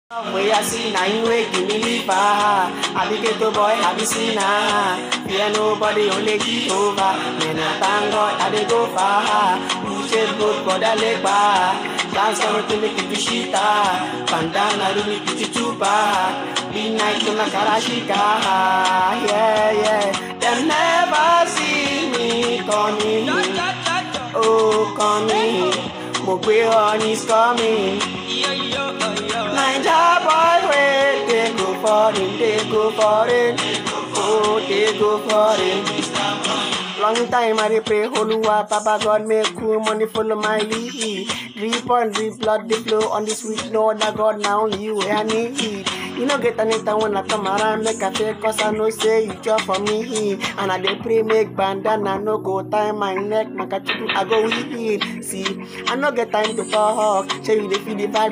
Way I see now you wake give me liver. I be ghetto boy, I be sinner. Fear nobody, only Jehovah. Man, I thank God I dey go far. You shape good, but I leg bar. Dance come to make it shita. Bandana do me put too bad. Be night to my karashika. Yeah, yeah. Them never see me coming. Oh, coming. Mo gbé honey's coming. Naija boy wey dey go foreign, dey go foreign, oh dey go foreign. Long time I dey pray, Oluwa, Papa God make cool money follow my lead. Drip on drip, blood dey flow on the sweet, no other God, na only you wey I need. You no get anytime when I come around, make I feel cause I know say you chop for me. And I dey pray make bandana no go tie my neck, my kachuku I go weed. See, I no get time to talk, say you dey feel the vibe.